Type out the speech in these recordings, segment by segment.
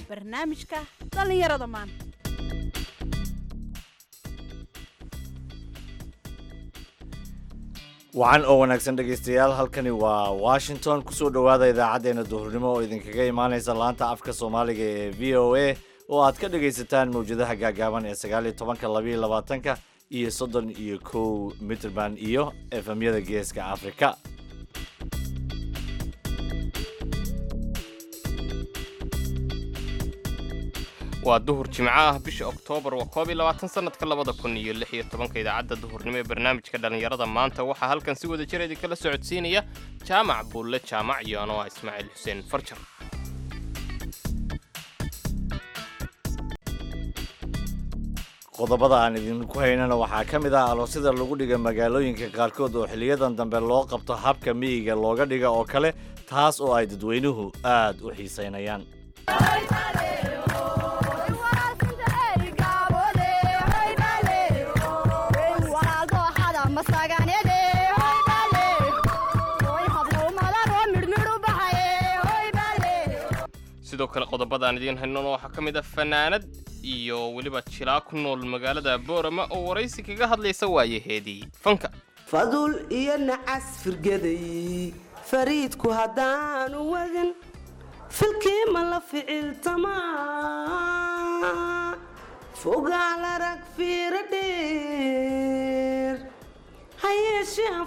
barnaamijka dhallinyarada maanta wacan oo wanaagsan dhegaystayaal halkani waa washington kusoo dhowaada idaacaddeenna duhurnimo oo idinkaga imaanaysa laanta afka soomaaliga ee v o a oo aad ka dhagaysataan mawjadaha gaagaaban ee sagaal iyo tobanka labaiyo labaatanka iyo soddon iyo kow mitrband iyo efemyada geeska afrika waa duhur jimco ah bisha oktoobar waa koob iyo labaatan sanadka labada kun iyo lix iyo tobanka idaacadda duhurnimo ee barnaamijka dhallinyarada maanta waxaa halkan si wada jir idinkala socodsiinaya jaamac buulle jaamac iyo anoo ah ismaaciil xuseen farjar qodobada aan idinku haynana waxaa ka mid ah aloosyada lagu dhiga magaalooyinka qaarkood oo xiliyadan dambe loo qabto habka miyiga looga dhiga oo kale taas oo ay dadweynuhu aad u xiisaynayaan sidoo kale qodobadaan idiin haynona waxaa ka mid ah fanaanad iyo weliba jilaa ku nool magaalada boorama oo waraysi kaga hadlaysa waayaheedii fanka fadul iyo nacas firgaday fariidku haddaanu wadin filkii ma la ficiltamaa fogaal arag fiiro dheer hayeeshee aan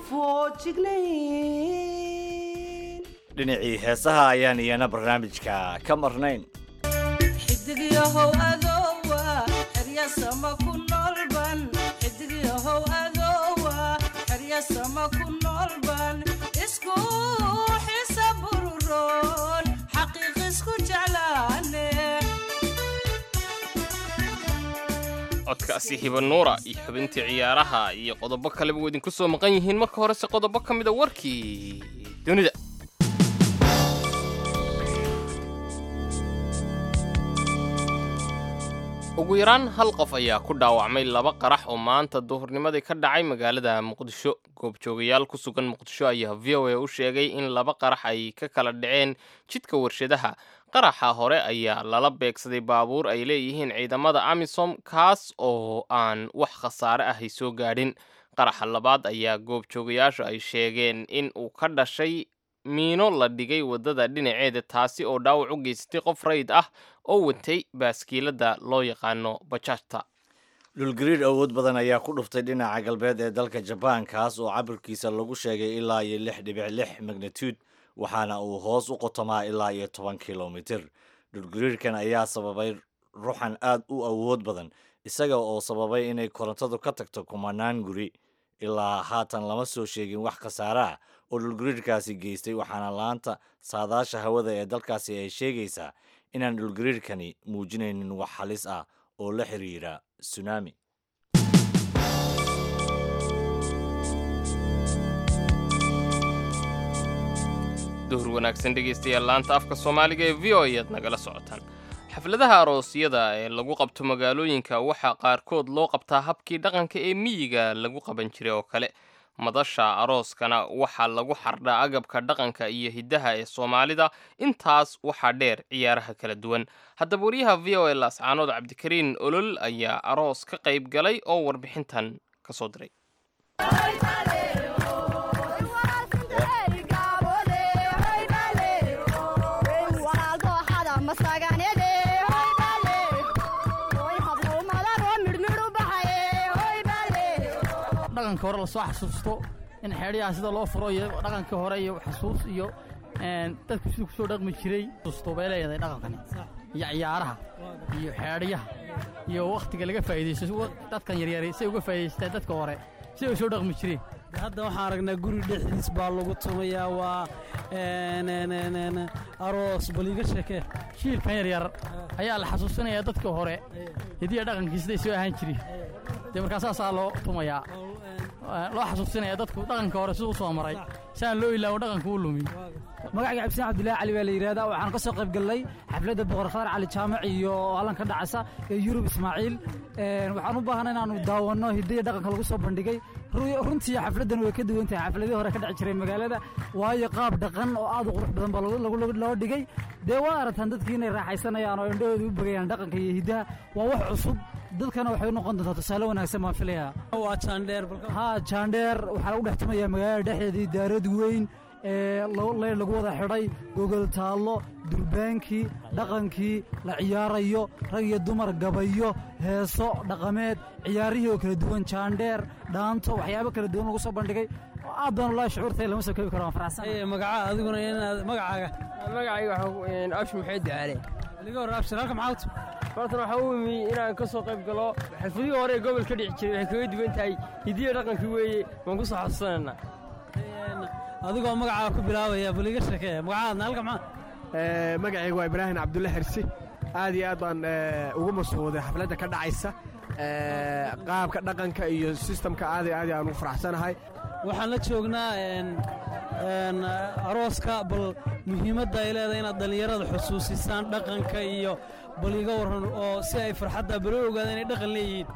foojignayn dhinacii heesaha ayaan iyana barnaamijka ka marnayn xidigyahow adowa xeryasama ku noolban xidigyahow adowa xeryasama ku noolban isku xisa bururoon xaqiiq isku jeclaane codkaasi hiba nuura iyo xubintii ciyaaraha iyo qodobo kaleba way idinku soo maqan yihiin marka horese qodobo ka mida warkii dunida ugu yaraan hal qof ayaa ku dhaawacmay laba qarax oo maanta duhurnimadii ka dhacay magaalada muqdisho goobjoogayaal ku sugan muqdisho ayaa v o a u sheegay in laba qarax ay ka kala dhaceen jidka warshadaha qaraxa hore ayaa lala beegsaday baabuur ay leeyihiin ciidamada amisom kaas oo aan wax khasaare ahay soo gaadhin qaraxa labaad ayaa goobjoogayaashu ay sheegeen in uu ka dhashay miino la dhigay waddada dhinaceeda taasi oo dhaawac u geysatay qof rayid ah oo watay baaskiilada loo yaqaano bajaajta dhulgariir awood badan ayaa ku dhuftay dhinaca galbeed ee dalka jabaan kaas oo cabirkiisa lagu sheegay ilaa iyo lix dhibic lix magnitude waxaana uu hoos u qotomaa ilaa iyo toban kilomitir dhulgariirkan ayaa sababay ruxan aad u awood badan isaga oo sababay inay korontadu ka tagto kumanaan guri ilaa haatan lama soo sheegin wax khasaare ah oo dhulgariirkaasi geystay waxaana laanta saadaasha hawada ee dalkaasi ay sheegaysaa inaan dhulgariirkani muujinaynin wax halis ah oo la xiriira tsunami duhur wanaagsan dhegaystayaal laanta afka soomaaliga ee v o ayaad nagala socotaan xafladaha aroosyada ee lagu qabto magaalooyinka waxaa qaarkood loo qabtaa habkii dhaqanka ee miyiga lagu qaban jiray oo kale madasha arooskana waxaa lagu xardhaa agabka dhaqanka iyo hiddaha ee soomaalida intaas waxaa dheer ciyaaraha kala duwan haddaba wariyaha v o a laascaanood cabdikariin olol ayaa aroos ka qayb galay oo warbixintan ka soo diray dhaqanka hore lasoo xasuusto in xeedhiyaha sida loo furo iyo dhaqanka hore iyo xasuus iyo dadku siduu kusoo dhaqmi jiray xusuusto bay leedahay dhaqankani iyo ciyaaraha iyo xeedhiyaha iyo wakhtiga laga faa'iidaysto dadkan yaryari say uga faa'iidaystaan dadka hore siday u soo dhaqmi jireen hadda waxaan aragnaa guri dhexdiis baa lagu tumayaa waa aroos baliiga sheekee shiilkan yaryar ayaa la xasuusinayaa dadka hore hidiya dhaqankii siday soo ahaan jireen dee markaa saasaa loo tumayaa loo xasuusinaya dadku dhaqanka hore siduu u soo maray si aan loo ilaawo dhaqanka u lumin magacayga cabdisaan cabdilaahi cali baa la yidhahdaa waxaan ka soo qayb gallay xafladda boqor khadar cali jaamac iyo hallan ka dhacaysa ee yurub ismaaciil Een, waxaan u baahanay inaanu daawanno hiddaya dhaqanka lagu soo bandhigay Ru- runtii xafladdan way ka duwan tahay xafladihii hore ka dhici jiray magaalada waayo qaab dhaqan oo aad u qurux badan baa lagu- lagu- lagu- loo dhigay dee waa aragtaan dadkii inay raaxaysanayaan oo indhahooda u bagayaan dhaqanka iyo hiddaha waa wax cusub dadkana waxay u noqon doontaa tusaale wanaagsan baan filayaa waa jaandheer haa jaandheer waxaa lagu dhex tumayaa magaalada dhexdeedii daarad weyn ee lo- leyr lagu wada xidhay gogol taallo durbaankii dhaqankii la ciyaarayo rag iyo dumar gabayo heeso dhaqameed ciyaarihii oo kala duwan jaandheer dhaanto waxyaabo kala duwan lagu soo bandhigay aad baan ulaa shucuurtay lama soo koobi karo waan faraxsan magaca adiguna inaad magacaaga magacayga waxaan abshi maxay ducaale liga hor abshir halka maxaa u maantana waxaa u imi inaan ka soo qayb galo xafladihii hore ee gobolka dhici jiray waxay kaga duwan tahay hidiyo dhaqankii weeye waan ku soo xasuusanaynaa adigoo magacaa ku bilaabaya bal iga sheekee magacaadna halka maxaa magacayga waa ibraahim cabdulle xirsi aad iyo aad baan ugu masuuday xafladda ka dhacaysa qaabka dhaqanka iyo sistamka aad iyo aad aan ugu faraxsanahay waxaan la joognaa een een arooska bal muhiimadda ay leedahay inaad dhallinyarada xusuusisaan dhaqanka iyo bal iga warran oo si ay farxadda balo ogaada inay dhaqan leeyihiin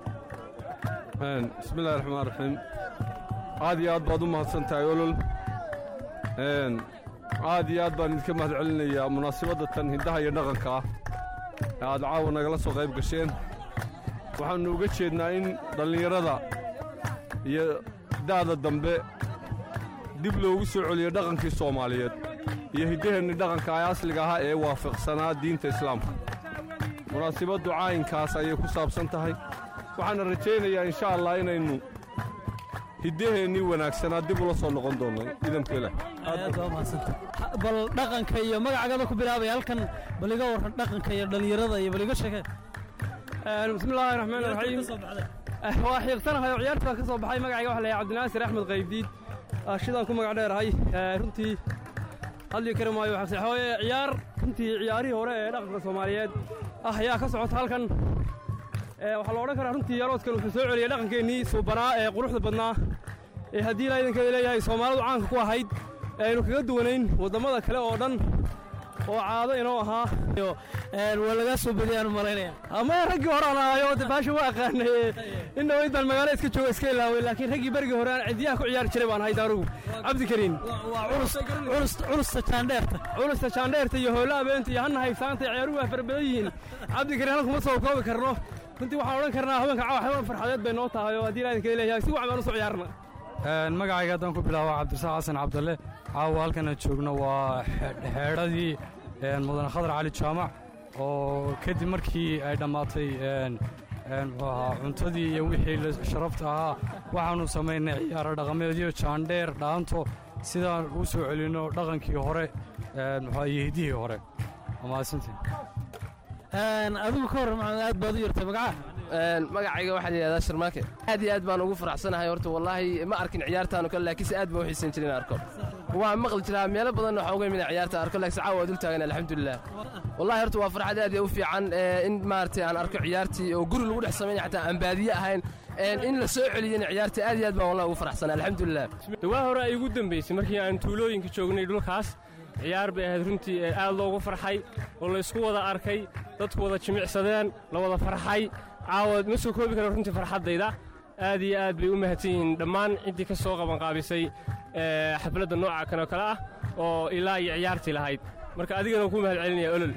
bismillahi raxmaan raxiim aad iyo aad baad u mahadsan tahay olol Een, aad iyo aad baan idinka mahad celinayaa munaasabadda tan hiddaha iyo dhaqanka ah ee aad caawa nagala soo qayb gasheen waxaannu uga jeednaa in dhallinyarada iyo da'da dambe dib loogu soo celiyo dhaqankii soomaaliyeed iyo hiddaheenni dhaqanka ee asliga ahaa ee waafaqsanaa diinta islaamka munaasabaddu caayinkaas ayay ku saabsan tahay waxaana rajaynayaa insha allah inaynu hiddaheennii wanaagsanaa dib ula soo noqon doonno idamka ilaah aad baa umahadsanta bal dhaqanka iyo magacagada ku bilaabaya halkan bal iga warran dhaqanka iyo dhallinyarada iyo bal iga sheekee bismillaahi raxmaan raxiim waa xiiqsanahay oo ciyaarta baan ka soo baxay magacayga waxa la yahay cabdinaasir axmed qaybdiid shidaan ku magac dheerahay runtii hadli kari maayo waxaa hooye ciyaar runtii ciyaarihii hore ee dhaqanka soomaaliyeed ah ayaa ka socota halkan Ee, waxaa la odhan karaa runtii yaroodkan wuxuu soo celiyey dhaqankeennii suubanaa ee quruxda badnaa ee haddii ilaa idankeeda leeyahay soomaalidu caanka ku ahayd ee aynu kaga duwanayn wadammada kale oo dhan oo caado inoo ahaa waa lagaa soo badiyaan u malaynaya ama raggii hore aan ahayo de baasha waa aqaanay in dhawayd baan magaalo iska jooga iska ilaaway laakiin raggii berigii hore aan cidiyaha ku ciyaari jiray baan ahay daarugu cabdikariin waa culus culus culusta jaandheerta culusta jaandheerta iyo hoola abeenta iyo hanna haysaanta iyo ciyaaruhu waa fara badan yihiin cabdikariin halkuma soo koobi karno runtii waxaan odhan karnaa haweenka caawa xaywaan farxadeed bay noo tahay oo haddii ilaahinka leeyahay si wacan baan u soo ciyaarna magacayga haddaan ku bilaabo cabdirasaaq xasan cabdalle caawa halkan aan joogno waa xeedhadii mudane khadar cali jaamac oo kadib markii ay dhammaatay muxuu ahaa cuntadii iyo wixii la- sharafta ahaa waxaannu samaynay ciyaaro dhaqameedyo jaandheer dhaanto sidaan u soo celinno dhaqankii hore muxuu iyo hiddihii hore waa mahadsantiin adigu ka warran maxamed aad baad u yartay magaca magacayga waxaa la yidhahdaa sharmaake aad iyo aad baan ugu faraxsanahay horta wallaahi ma arkin ciyaartaanu kale laakiinse aad baan u xiisan jirin arko waa maqli jiraa meelo badan waxaa uga imina ciyaarta arko laakiinse caawa waa dul taagan alxamdulilah wallahi horta waa farxad aad iyo u fiican ee, in maaragtay aan arko ciyaartii oo guri lagu dhex samaynaya xataa aan baadiye ahayn een, in la soo celiyena ciyaartii aad iyo aad baan wallahi ugu faraxsanay alxamdulilah dhawaa hore ay igu dambaysay markii aan tuulooyinka joognay dhulkaas ciyaar bay ahayd runtii ee aad loogu farxay oo la isku wada arkay dadku wada jimicsadeen la wada farxay caawa ma soo koobi karo runtii farxaddayda aad iyo aad bay u mahadsan yihiin dhammaan ciddii ka soo qabanqaabisay ee, xafladda nooca kan oo kale ah oo ilaa iyo ciyaartii lahayd marka adigana waan ku mahad celinaya olol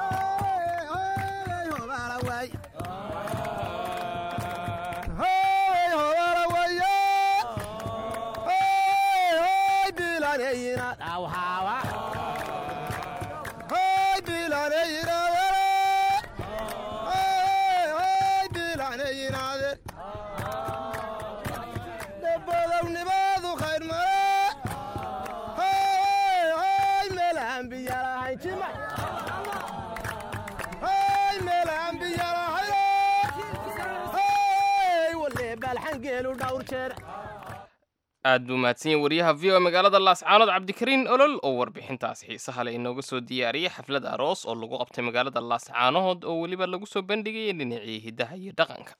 aad buu mahadsan yahay wariyaha v o magaalada laascaanood cabdikariin olol oo warbixintaas xiisaha leh inooga soo diyaariyey xaflad aroos oo lagu qabtay magaalada laascaanood oo weliba lagu soo bandhigayay dhinacii hiddaha iyo dhaqanka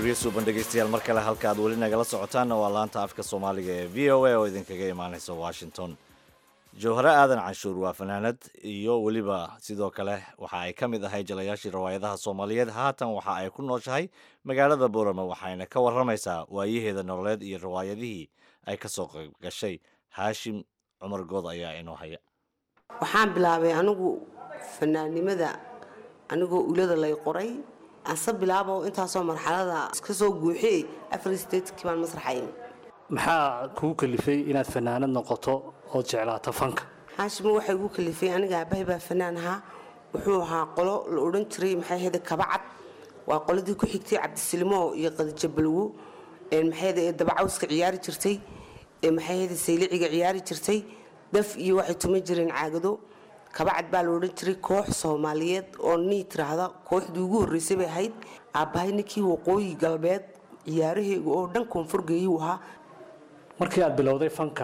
arooryo suuban dhegaystayaal mar kale halka aad weli nagala socotaanna waa laanta afka soomaaliga ee v o a oo idinkaga imaanaysa washington jawhare aadan canshuur waa fanaanad iyo weliba sidoo kale waxa ay ka mid ahay jalayaashii riwaayadaha soomaaliyeed haatan waxa ay ku nooshahay magaalada boorama waxayna ka waramaysaa waayaheeda nololeed iyo riwaayadihii ay ka soo qayb gashay haashim cumar good ayaa inoo haya waxaan bilaabay anigu fanaannimada anigoo ulada lay qoray anse bilaabo intaasoo marxalada iska soo guuxiyey afar statekii baan masraxa imi maxaa kugu kalifay inaad fanaanad noqoto ood jeclaato fanka haashimo waxay igu kalifay aniga aabbahay baa fanaan ahaa wuxuu ahaa qolo la odhan jiray maxay ahayde kabacad waa qoladii ku xigtay cabdisilimo iyo qadijo balwo maxay ahayde ee dabacawska ciyaari jirtay ee maxay ahayde sayliciga ciyaari jirtay daf iyo waxay tuman jireen caagado kabacad baa la odhan jiray koox soomaaliyeed oo nii tiraahda kooxdii ugu horreysay bay ahayd aabbahay ninkii waqooyi galbeed ciyaaraheega oo dhan koonfurgeeyuu ahaa markii aad bilowday fanka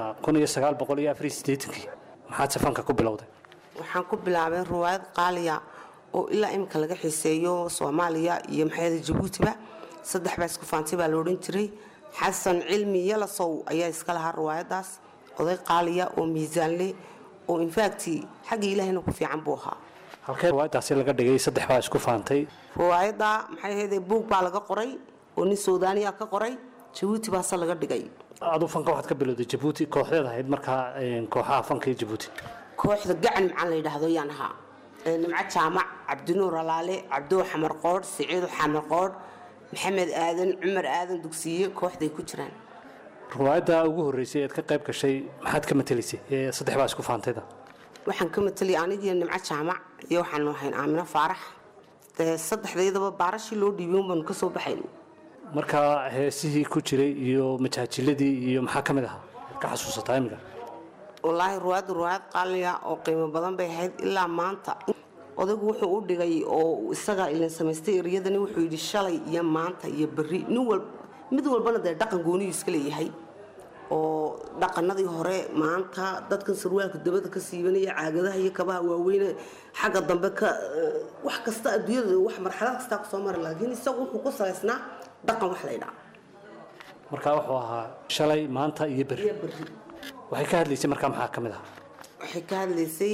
kii maxaadse fanka ku bilowday waxaan ku bilaabay riwaayad qaaliya oo ilaa imika laga xiiseeyo soomaaliya iyo maxayada jabuutiba saddex baa isku faantay baa la odhan jiray xasan cilmi yalasow ayaa iska lahaa riwaayadaas oday qaaliya oo miisaanle oo infacti xagga ilaahayna ku fiican buu ahaa halkee riwaayadaasi laga dhigay saddex baa isku faantay riwaayadda maxay ahayde buug baa laga qoray oo nin suudaaniya ka qoray jabuuti baase laga dhigay aduu fanka waxaad ka bilowday jabuuti kooxdeed ahayd markaa kooxaha fanka iyo jabuuti kooxda gacan macaan la yidhaahdo yaan ahaa nimco jaamac cabdinuur alaale cabdoo xamar qoodh siciido xamar qoodh maxamed aadan cumar aadan dugsiye kooxday ku jiraan riwaayadda ugu horreysay eed ka qayb gashay maxaad ka matelaysay ee saddex baa isku faantayda waxaan ka matelay anigiyo nimco jaamac iyo waxaanu ahayn aamino faarax dee saddexdaydaba baarashii loo dhiibay un baanu ka soo baxayn markaa heesihii ku jiray iyo majaajiladii iyo maxaa ka mid ahaa ka xasuusataa imiga wallaahi ruwaadda ruwaayad qaaliya oo qiimo badan bay ahayd ilaa maanta odaygu wuxuu u dhigay oo isagaa ilin samaystay eryadani wuxuu yidhi shalay iyo maanta iyo berri nin wal mid walbana dee dhaqan gooniyuu iska leeyahay oo dhaqanadii hore maanta dadkan sarwaalka dabada ka siibanaya caagadaha iyo kabaha waaweyne xagga dambe ka wax kasta adduunyada wax marxalad kastaa kusoo mara laakiin isagu wuxuu ku salaysnaa dhaqan wax laydhaa markaa wuxuu ahaa shalay maanta iyo berri waxay ka hadlaysay markaa maxaa ka mid ahaa waxay ka hadlaysay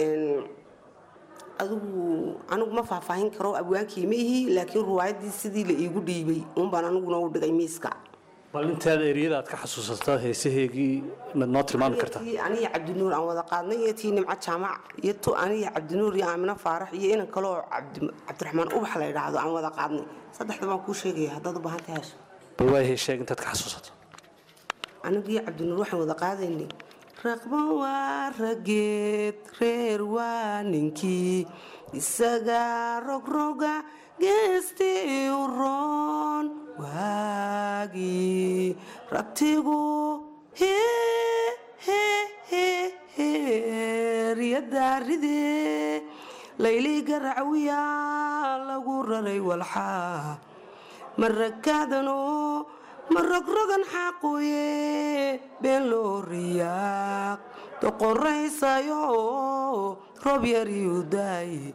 adigu anigu ma faahfaahin karo abwaankii ma ihi laakiin ruwaayaddii sidii la iigu dhiibay uunbaan aniguna u dhigay miiska bal intaada eryada aad ka xasuusato heesaheegii mad noo tilmaami kartaa tii aniga cabdinuur aan wada qaadnay iyo tii nimco jaamac iyo tu aniga cabdinuur iyo aamino faarax iyo inan kale oo cabdiraxmaan ubax la yidhaahdo aan wada qaadnay saddexda baan kuu sheegaya haddaad u baahan tahay hesho bal waa heesheeg intaad ka xasuusato anigii cabdinuur waxaan wada qaadaynay raqba waa rageed reer waa ninkii isaga rogroga geestii u roon waagii rabtigu heryadaaride laylii garacawiya lagu raray walxaa marakaadano marogrogan xaaqoye been loo riyaaq doqoraysayo roob yariyu daaye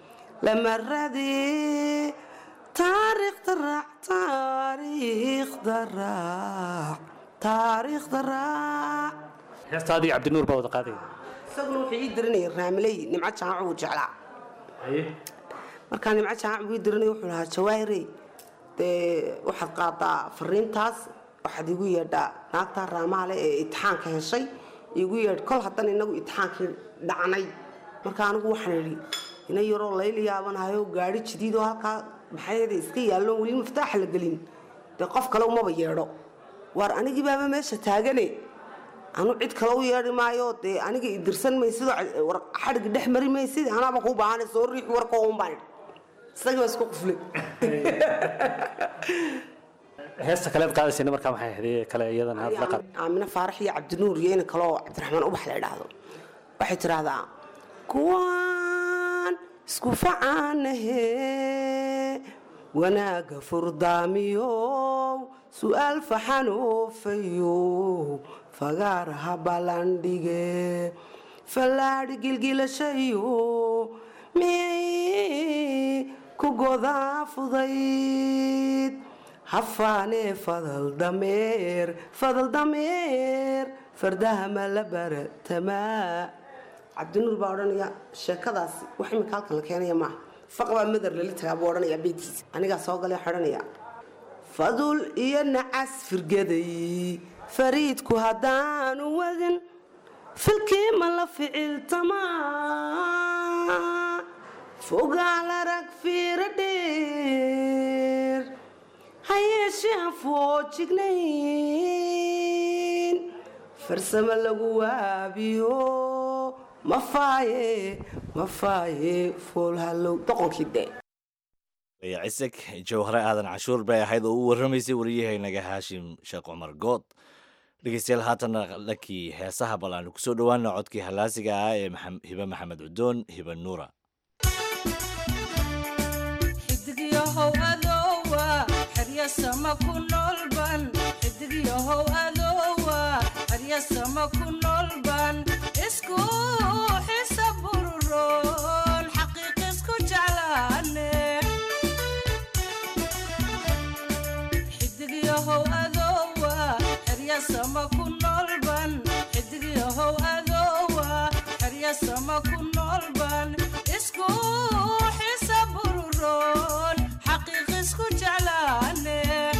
lamarade taariikhda raac taariikhda raac taariikhda raac heestaadii cabdinuur baa wada qaadaya isaguna wuxuu ii diranayay raamiley nimco jaamac uu jeclaa markaa nimco jaamac buu ii diranaya wuxuu lahaa jawaahirey dee waxaad qaadaa fariintaas waxaad igu yeedhaa naagtaa raamaale ee itixaanka heshay igu yeedh kol haddan inagu itixaankii dhacnay marka anigu waxaan idhi ina yaroo layla yaabanahayo gaari jadiidoo halkaa maxayada iska yaalloon weli miftaaxa la gelin dee qof kale umaba yeedho waar anigii baaba meesha taagane anu cid kale u yeedhi maayo dee aniga idirsan maysidoo xadhigi dhex mari maysid anaaba kuu baahana soo riix warkoo un baan idhi isagii baa isku quflay heesta kaleed qaadaysayna markaa maxay ahayd ee kale iyadana aad la qaad aamino faarax iyo cabdinuur iyo ina kaleoo cabdiraxmaan ubax la idhaahdo waxay tidhaahdaa kuwaan isku facaanahe wanaaga furdaamiyow su'aal faxanoofayo fagaaraha ballandhige fallaadhi gilgilashayo miyay ku godaa fudayd hafaanee fadal dameer fadal dameer fardaha ma la baratamaa cabdinuur baa odhanaya sheekadaasi wax imika halkan la keenaya maaha faqbaa madar lala tagaa buu odhanaya beydkiisa anigaa soo galay xidhanaya fadul iyo nacas firgaday fariidku haddaanu wadin filkii ma la ficiltamaa fogaal arag fiiro dheer hayeeshee aan foojignayn farsamo lagu waabiyo mafaaye mafaaye foolhallow doqonkii dee cisig jawhare aadan cashuur bay ahayd oo u warramaysay wariyahaynaga haashim sheekh cumar good dhegeystayaal haatanna dhankii heesaha bal aanu kusoo dhowaana codkii hallaasiga ah ee hibe maxamed cudoon hibe nuura xidigyahow adoowa xeryasama ku noolban xidigyahow adoowa xeryasama ku noolban isku xisa bururoon xaqiiq isku jeclaane xidigyahow adoowa xeryasama ku noolban xidigyahow adoowa xeryasama ku noolban isku xisa bururoon xaqiiq isku jeclaane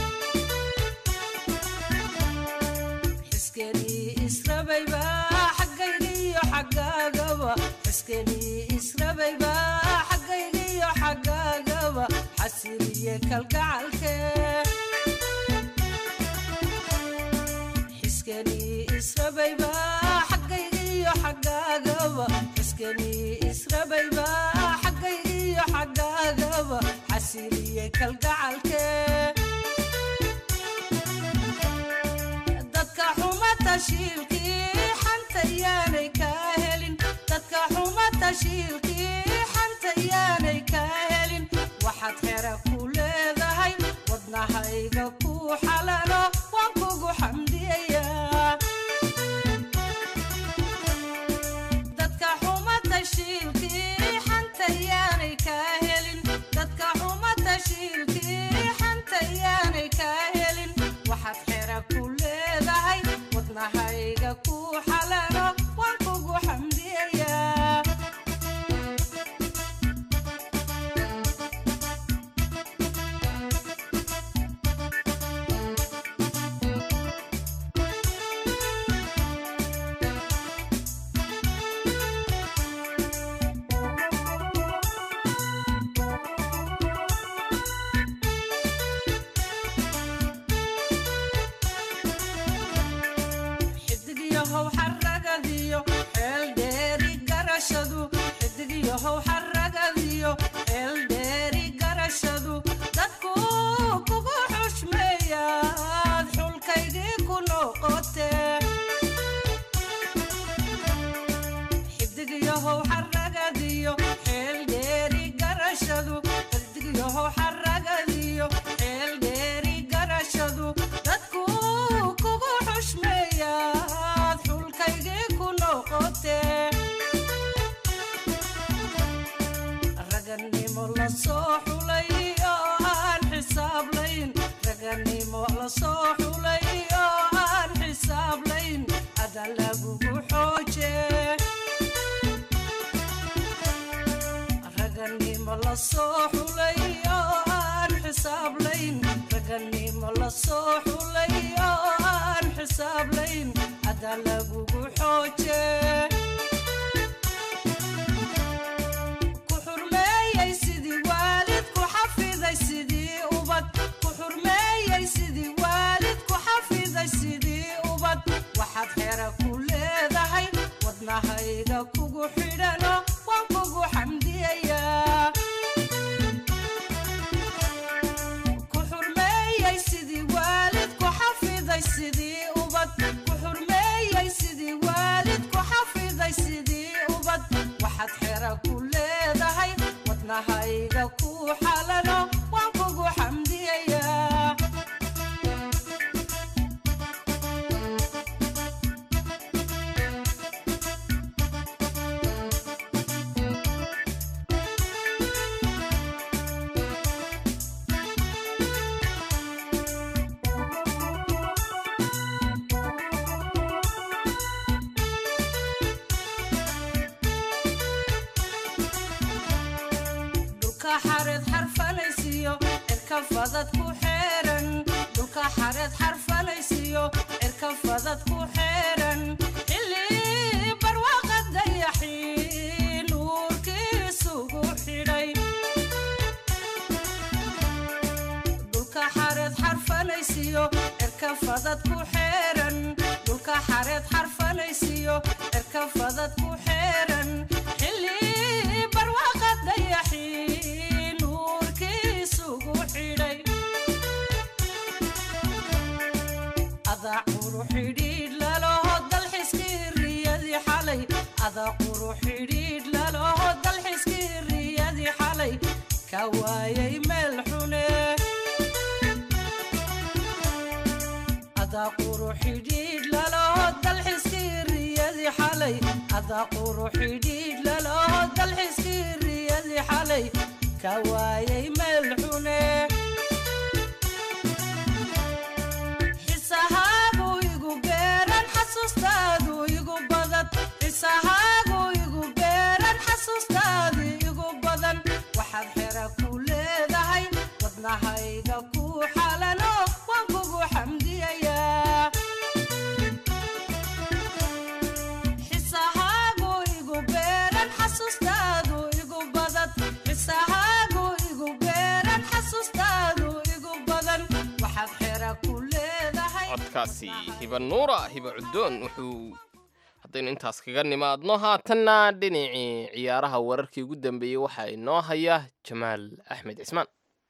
xiskenii israbayba xaggaygiyo xaggaagaba xiskenii israbayba xaggaygiyo xaggaagaba xasiliye kalgacalke xiskenii israbayba xaggaygiyo xaggaagaba xiskenii israbayba xaggaygiyo xaggaagaba xasiliye kalgacalke dadka xuma tashiilkii xanta yaanay kaa helin dadka xuma tashiilkii xanta yaanay kaa helin waxaad xera ku leedahay wadnahayga ku xalalo waan kugu xamdiyayaa dadka xuma tashiilkii xanta yaanay kaa helin dadka xuma tashiilkii xanta yaanay kaa helin waxaad xera ku leedahay wadnahayga ku xalalo waan kugu xamdiyayaa xidigyahow xaragadiyo xeel dheeri garashadu xidigyahow xaragadiyo xeel dheeri garashadu dadku kugu xushmeeyaad xulkaygii ku noqote xidigyahow xaragadiyo xeel dheeri garashadu xidigyahow xaragadiyo xeel dheeri garashadu dadku kugu xushmeeyaad xulkaygii ku noqote raganimo la soo xulay oo aan xisaablayn raganimo la soo xulay oo aan xisaablayn ada lagugu xooje raganimo la soo xulay oo aan xisaablayn raganimo la soo xulay oo aan xisaablayn ada lagugu xooje ku xurmeeyey sidii waalid ku xafiday sidii ubad ku xurmeeyey sidii waalid ku xafiday sidii ubad waxaad xera ku leedahay wadnahayga kugu xidhano waan kugu xamdiyayaa ku xurmeeyey sidii waalid ku xafiday sidii ubad ku xurmeeyey sidii waalid ku xafiday sidii ubad waxaad xera ku leedahay wadnahayga ku xalano waan kugu xamdiyayaa dhulka xareed xarfalaysiyo cirka fadad ku xeeran dhulka xareed xarfalaysiyo cirka fadad ku xeeran xilli barwaaqa dayaxii nuurkiisugu xidhay dhulka xareed xarfalaysiyo cirka fadad ku xeeran dhulka xareed xarfalaysiyo cirka fadad ku xeeran xilli barwaaqa dayaxii nuurkiisugu xidhay adaa quru xidhiidh laloho dalxiskii riyadii xalay adaa quru xidhiidh laloho dalxiskii riyadii xalay ka waayay meel xune adaa quru xidhiidh laloho dalxiskii riyadii xalay adaa quru xidhiidh laloho dalxiskii riyadii xalay ka waayay meel xune xisahaagu igu beeran xasuustaadu igu badan xisahaagu igu beeran xasuustaadu igu badan waxaad xera ku leedahay wadnahayga ku xalano waan kugu xamdiyayaa xisahaagu igu beeran xasuustaadu igu badan xisahaagu igu beeran xasuustaadu igu badan waxaad xera ku leedahay codkaasi hiba nuura hiba cuddoon wuxuu haddaynu intaas kaga nimaadno haatanna dhinacii ciyaaraha wararkii ugu dambeeyey waxaa inoo haya jamaal axmed cismaan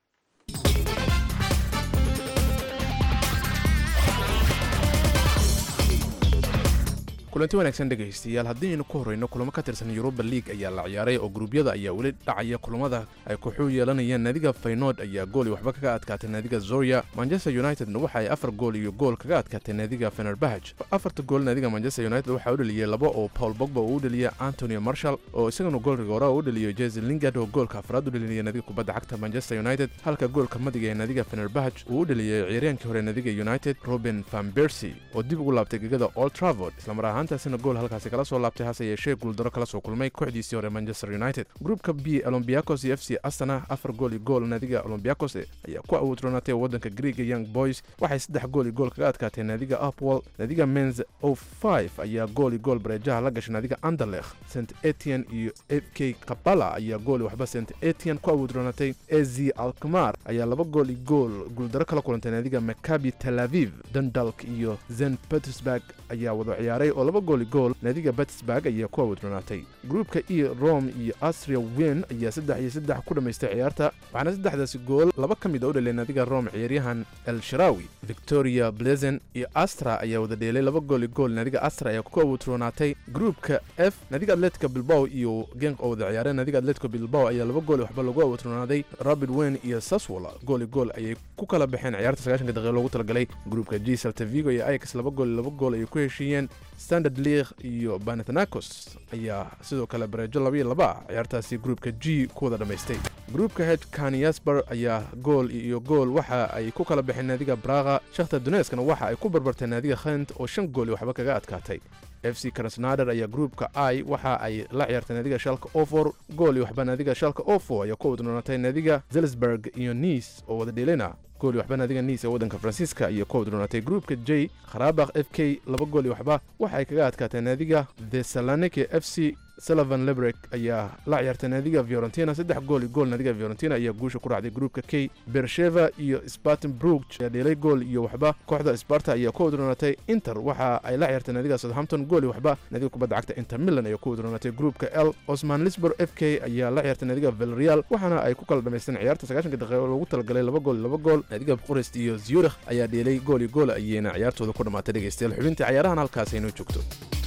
kulanti wanaagsan dhegaystayaal haddii aynu ku horreyno kulamo ka tirsan yuruba liig ayaa la ciyaaray oo gruubyada ayaa weli dhacaya kulamada ay kooxuu yeelanayaan naadiga faynood ayaa gool iyo waxba kaga adkaatay naadiga zorya manchester unitedna waxa ay afar gool iyo gool kaga adkaatay naadiga fenerbahaj afarta gool naadiga manchester united waxaa u dheliyey laba oo paul bogba uu u dheliyey antonio marshall oo isagana goolriga hore u dheliyo jese lingard oo goolka afraad u dheliyay naadiga kubadda cagta manchester united halka goolka madiga ee naadiga fenerbahaj uu u dheliyey ciyaaryahankii hore naadiga united robin van bersy oo dib ugu laabtay gegada old travord islamar ahaantaasina gool halkaasi kala soo laabtay hase yeeshee guuldaro kala soo kulmay kooxdiisii hore manchester united gruupka b olombiakos iyo f c astana afar gool iyo gool naadiga olombiakos ayaa ku awoodroonatay waddanka greega young boys waxay saddex gool iyo gool kaga adkaatay naadiga upwell naadiga menz o five ayaa gool iyo gool bareejaha la gashay naadiga anderlech st etienne iyo f k kabala ayaa gool iyo waxba st etienne ku awoodroonatay az alkmar ayaa laba gool iyo gool guuldaro kala kulantay naadiga makabi tel aviv dundalk iyo zen petersburg ayaa wada ciyaaray oo laba gool iyo gool naadiga petersburg ayaa ku awoodronaatay gruupka e rome iyo astria wen ayaa saddex iyo saddex ku dhammaystay ciyaarta waxaana saddexdaasi gool laba ka mid a u dhelay naadiga rome ciyaaryahan el sharawi victoria blezen iyo astra ayaa wada dheelay laba gool iyo gool naadiga astra ayaa ku awoodronaatay gruupka f naadiga atletica bilbao iyo genk oo wada ciyaareen naadiga atletico bilbao ayaa laba gool iyo waxba lagu awoodronaaday rabid wen iyo saswola gool iyo gool ayay ku kala baxeen ciyaarta sagaashanka daqiiqa loogu talagalay gruupka g salta vigo iyo ajax laba gool iyo laba gool ayay ku heshiiyeen standard league iyo banathanakos ayaa sidoo kale bareejo laba iyo laba ah ciyaartaasi gruupka g ku wada dhammaystay gruupka h kanyasbar ayaa gool iyo gool waxa ay ku kala baxeen naadiga braga shakhtar donetskana waxa ay ku barbartay naadiga khent oo shan gool iyo waxba kaga adkaatay f c krasnader ayaa gruupka i waxa ay la ciyaartay naadiga shalka ofor gool iyo waxba naadiga shalka ofo ayaa ku wadnoonatay naadiga zelsburg iyo nice oo wada dheelina gool iyo waxba naadiga nice ee waddanka faransiiska iyo ku wadnoonatay gruupka j kharabakh f k laba gool iyo waxba waxa ay kaga adkaatay naadiga thesaloniki f c sullivan lebrek ayaa la ciyaartay naadiga fiorentina saddex gool iyo gool naadiga fiorentina ayaa guusha ku raacday gruupka k bersheva iyo spartan brug ayaa dheelay gool iyo waxba kooxda sparta ayaa ku wadroonatay inter waxa ay la ciyaartay naadiga southampton gool iyo waxba naadiga kubadda cagta inter milan ayaa ku wadroonatay gruupka l osman lisbor f k ayaa la ciyaartay naadiga vilreal waxaana ay ku kala dhamaysteen ciyaarta sagaashanka daqiiqo loogu talagalay laba gool laba gool naadiga forest iyo zurich ayaa dheelay gool iyo gool ayayna ciyaartooda ku dhammaatay dhegaystayaal xubintii ciyaarahan halkaas aynoo joogto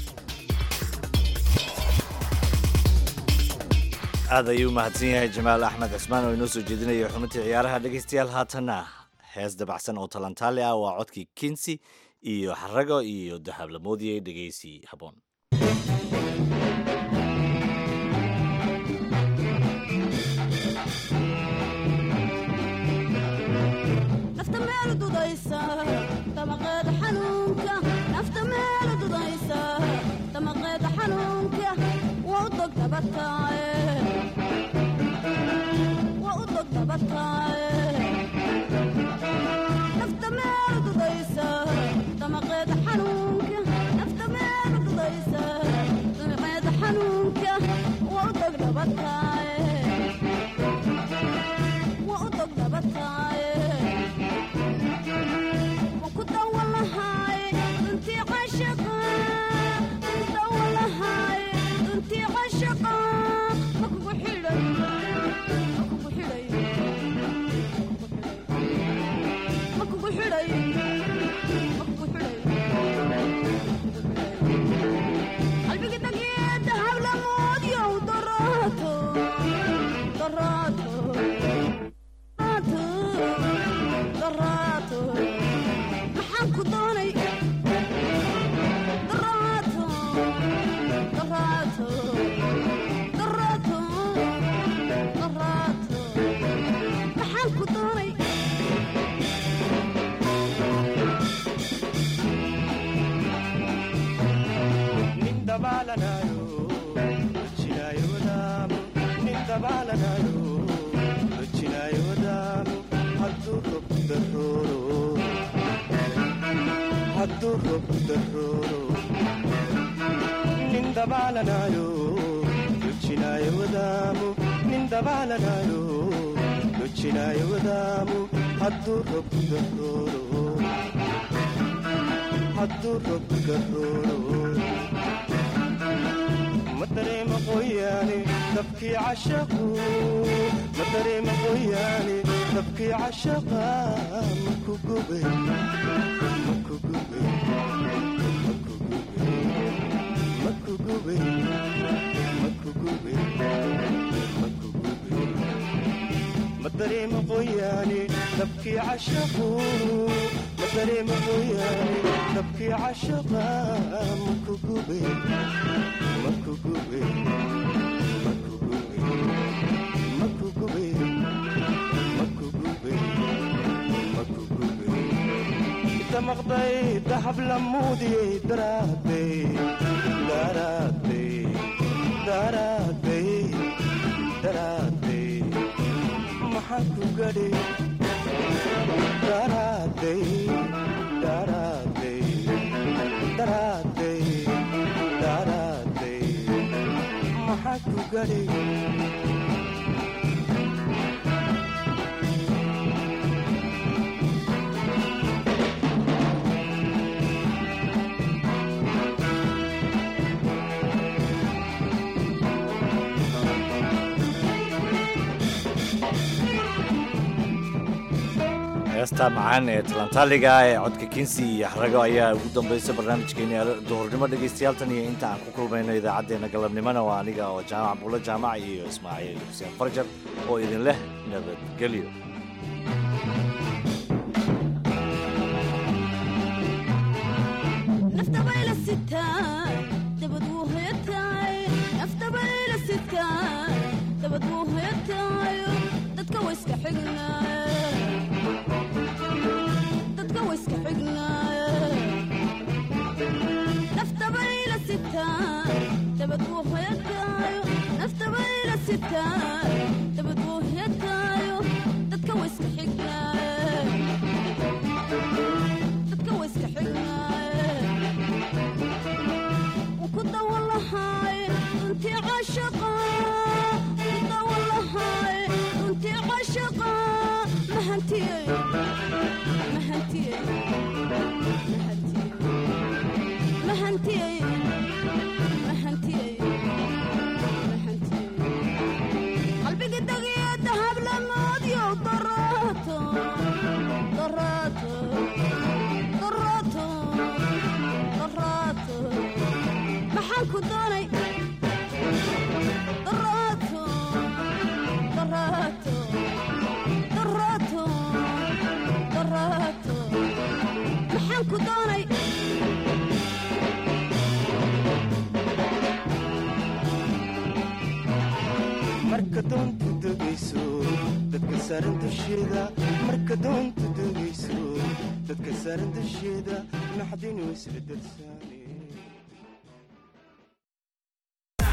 aad ayuu mahadsan yahay jamaal axmed cismaan oo inoo soo jeedinaya xubintii ciyaaraha dhegaystayaal haatanna hees dabacsan oo talantaali ah waa codkii kinsi iyo xarago iyo dahablamoodiyey dhegaysi haboon nafta meel dudaysa damaqeeda xanuunka nafta meel dudaysa damaqeeda xanuunka waa u dog dabataaye heesta macaan ee talantaaliga ee codka kinsi iyo xarago ayaa ugu dambaysa barnaamijkeeni duhurnimo dhegaystayaal iyo inta aan ku kulmayno idaacaddeenna galabnimona waa aniga oo jaamac buulo jaamac iyo ismaaciil xuseen farjar oo idin leh nabadgelyo marka doontu degayso dadka saaran dusheeda marka doontu degayso dadka saaran dusheeda naxdin way isbedelsaa